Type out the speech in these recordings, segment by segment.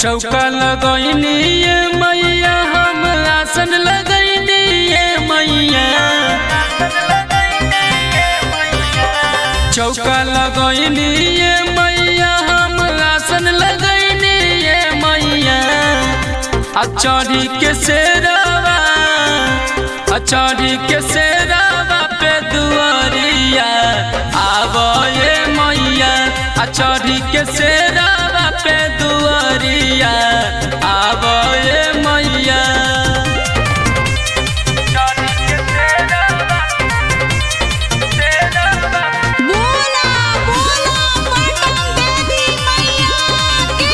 चौका लगैनी ये मैया हम आसन लगैनी ये मैया चौका लगैनी ये मैया हम आसन लगैनी ये मैया आ चढ़ी के सेरावा आ चढ़ी के सेरावा पे दुआरिया आब ये मैया आ चढ़ी के सेरावा पे दुआरिया आब ये मैया बोला बोला पटन देवी मैया की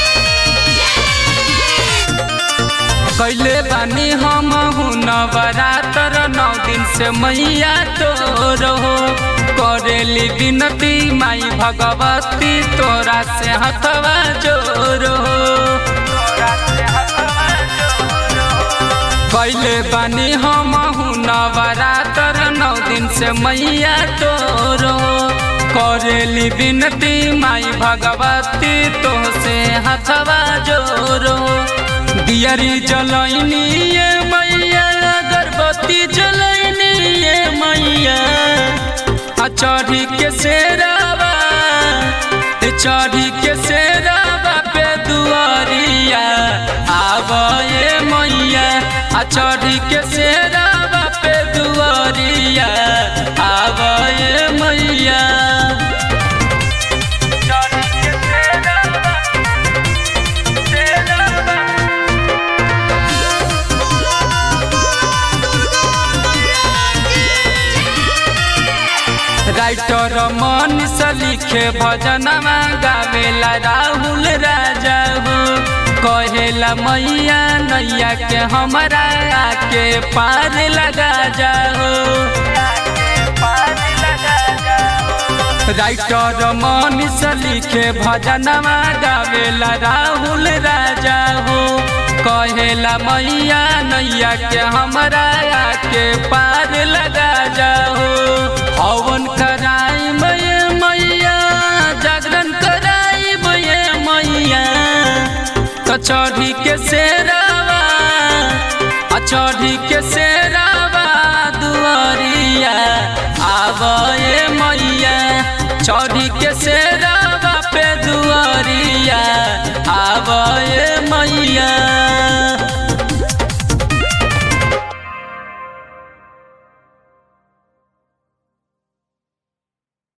कैले बानी हम नवरात्र नौ दिन से मैया तोरो करेली विनती माई भगवती तोरा से हथवा जोरो कैले बानी हम नवरात्र नौ दिन से मैया तोरो करेली विनती माई भगवती तो से हथवा जोरो दियरी जलैनी ये मैया अगरबत्ती जलैनी ये मैया आ चढ़ी के सेरावा ए चढ़ी के सेरावा पे दुआरिया आब ये मैया आ चढ़ी के सेरावा पे दुआरिया आब ये मैया राइटर मनीष लिखे भजनमा गावेला राहुल राजा हो कहेला मैया नैया के हमरा आके पार लगा जाओ राइटर मनीष लिखे भजनमा गावेला राहुल राजा हो कहेला मैया नैया के हमरा आके पार लगा जाओ हवन कराई मैया मैया जागरण कराई मैया मैया तो चढ़ी के सेरावा आ चढ़ी के सेरावा दुआरिया आब ये मैया चढ़ी के सेरावा पे दुआरिया